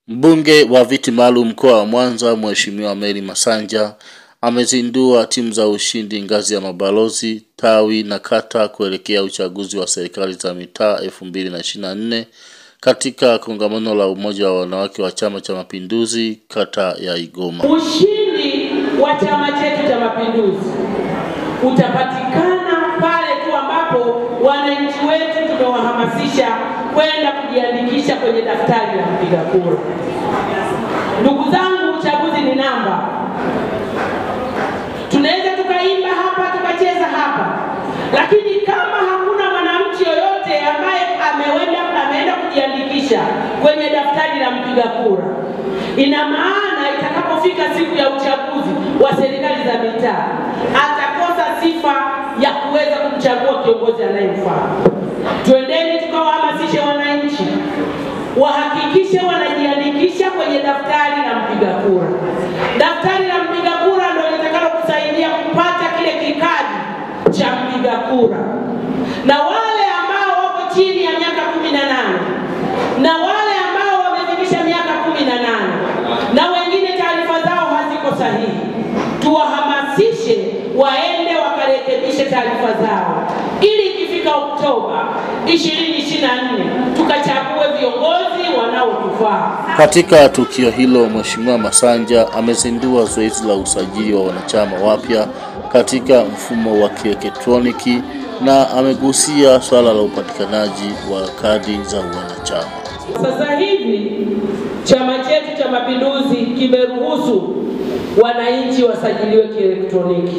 Mbunge wa viti maalum mkoa wa Mwanza Mheshimiwa Mary Masanja amezindua timu za ushindi ngazi ya mabalozi tawi na kata kuelekea uchaguzi wa serikali za mitaa 2024 katika kongamano la umoja wa wanawake wa Chama cha Mapinduzi kata ya Igoma. Ushindi wa chama chetu cha Mapinduzi utapatikana pale tu ambapo wananchi wetu tumewahamasisha kwenda kujiandikisha kwenye daftari la mpiga kura. Ndugu zangu, uchaguzi ni namba. Tunaweza tukaimba hapa tukacheza hapa, lakini kama hakuna mwananchi yoyote ambaye ameenda ameenda kujiandikisha kwenye daftari la mpiga kura, ina maana itakapofika siku ya uchaguzi wa serikali za mitaa atakosa sifa ya kuweza kumchagua kiongozi anayemfaa. Twendeni tukawahamasishe wananchi wahakikishe wanajiandikisha kwenye daftari la mpiga kura. Daftari la mpiga kura ndio litakalo kusaidia kupata kile kikadi cha mpiga kura, na wale ambao wako chini ya miaka kumi na nane na wale ambao wamefikisha miaka kumi na nane na wengine taarifa zao haziko sahihi, tuwahamasishe waende wakarekebishe taarifa zao ili ikifika Oktoba 2024 tukachague viongozi wanaotufaa. Katika tukio hilo, Mheshimiwa Masanja amezindua zoezi la usajili wa wanachama wapya katika mfumo wa kielektroniki na amegusia swala la upatikanaji wa kadi za wanachama. Sasa hivi chama chetu cha Mapinduzi kimeruhusu wananchi wasajiliwe kielektroniki,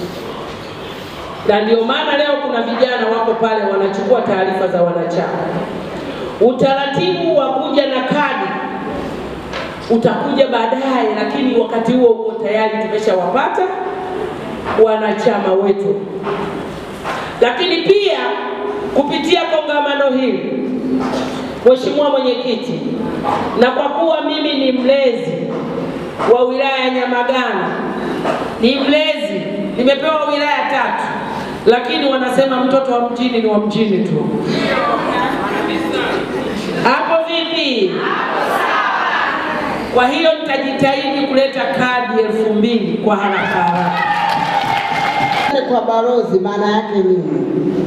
na ndio maana leo kuna vijana wako pale wanachukua taarifa za wanachama. Utaratibu wa kuja na kadi utakuja baadaye, lakini wakati huo huo tayari tumeshawapata wanachama wetu. Lakini pia kupitia kongamano hili Mheshimiwa Mwenyekiti, na kwa kuwa mimi ni mlezi wa wilaya ya Nyamagana, ni mlezi, nimepewa wilaya tatu, lakini wanasema mtoto wa mjini ni wa mjini tu. Hapo vipi? Kwa hiyo nitajitahidi kuleta kadi elfu mbili kwa haraka haraka. Kwa balozi maana yake nini?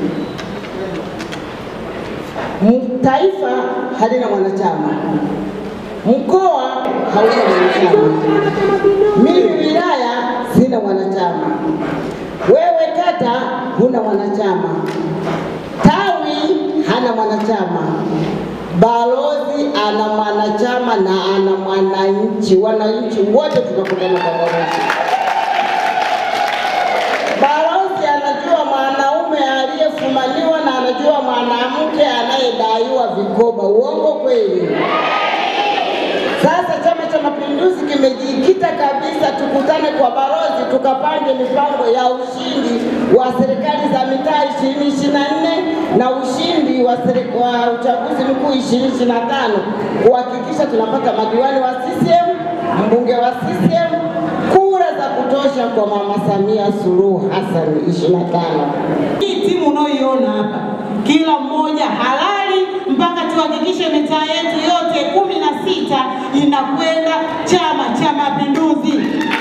M- Taifa halina mwanachama, mkoa hauna mwanachama, mimi wilaya sina mwanachama, wewe kata huna mwanachama, tawi hana mwanachama, balozi ana mwanachama na ana mwananchi. Wananchi wote tunakutana kwa balozi. Balozi anajua mwanaume aliyefumaniwa na anajua mwanamke anayedaiwa vikoba. Uongo kweli? Sasa Chama cha Mapinduzi kimejikita kabisa, tukutane kwa balozi, tukapange mipango ya ushindi wa serikali za mitaa 2024 na ushindi wa, seri- wa uchaguzi mkuu 2025 kuhakikisha tunapata madiwani wa CCM, mbunge wa CCM, kura za kutosha kwa Mama Samia Suluhu Hassan 25. Hii timu unaoiona hapa, kila mmoja halali mpaka tuhakikishe mitaa yetu yote kumi na sita inakwenda Chama cha Mapinduzi.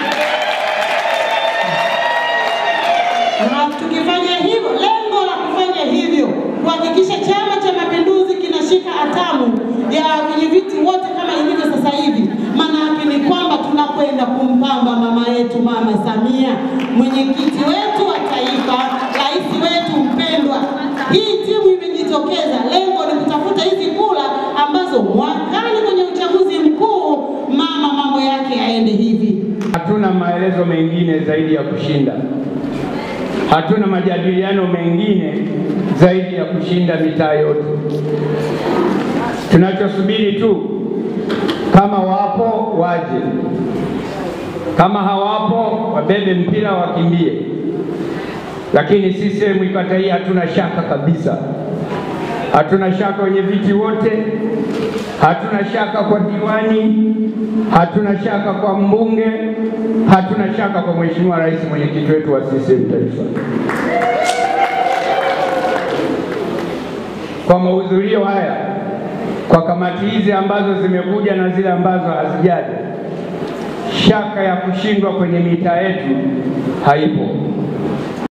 Na tukifanya hivyo, lengo la kufanya hivyo kuhakikisha Chama cha Mapinduzi kinashika hatamu ya wenyeviti wote kama ilivyo sasa hivi. Maana yake ni kwamba tunakwenda kumpamba mama yetu, Mama Samia, mwenyekiti wetu wa taifa, rais wetu mpendwa. Hii timu imejitokeza, lengo ni kutafuta hizi kura ambazo mwakani kwenye uchaguzi mkuu mama mambo yake yaende hivi. Hatuna maelezo mengine zaidi ya kushinda. Hatuna majadiliano mengine zaidi ya kushinda mitaa yote. Tunachosubiri tu, kama wapo waje, kama hawapo wabebe mpira wakimbie. Lakini CCM ikata hii hatuna shaka kabisa, hatuna shaka wenye viti wote, hatuna shaka kwa diwani, hatuna shaka kwa mbunge, hatuna shaka kwa mheshimiwa rais, mwenyekiti wetu wa CCM taifa. Kwa mahudhurio haya kwa kamati hizi ambazo zimekuja na zile ambazo hazijaja, shaka ya kushindwa kwenye mitaa yetu haipo.